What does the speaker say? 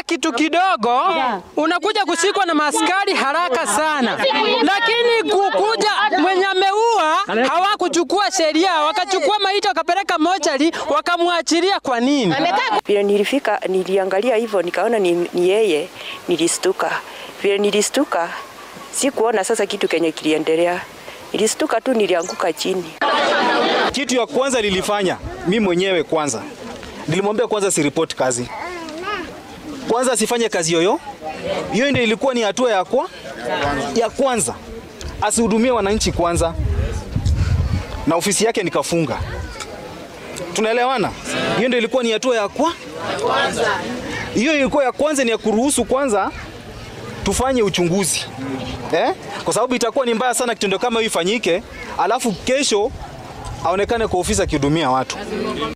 kitu kidogo unakuja kushikwa na maskari haraka sana, lakini kukuja mwenye ameua hawakuchukua sheria, wakachukua maiti wakapeleka mochari, wakamwachilia. Kwa nini? Vile nilifika niliangalia hivyo nikaona ni, ni yeye, nilistuka. Vile nilistuka sikuona sasa kitu kenye kiliendelea, nilistuka tu, nilianguka chini. Kitu ya kwanza nilifanya mi mwenyewe kwanza, nilimwambia kwanza siripoti kazi, kwanza asifanye kazi yoyo. Hiyo ndio ilikuwa ni hatua ya, kwa, ya kwanza, asihudumie wananchi kwanza, na ofisi yake nikafunga. Tunaelewana? Hiyo ndio ilikuwa ni hatua ya kwa hiyo ilikuwa ya kwanza, ni ya kuruhusu kwanza tufanye uchunguzi eh? Kwa sababu itakuwa ni mbaya sana kitendo kama hiyo ifanyike, alafu kesho aonekane kwa ofisi akihudumia watu.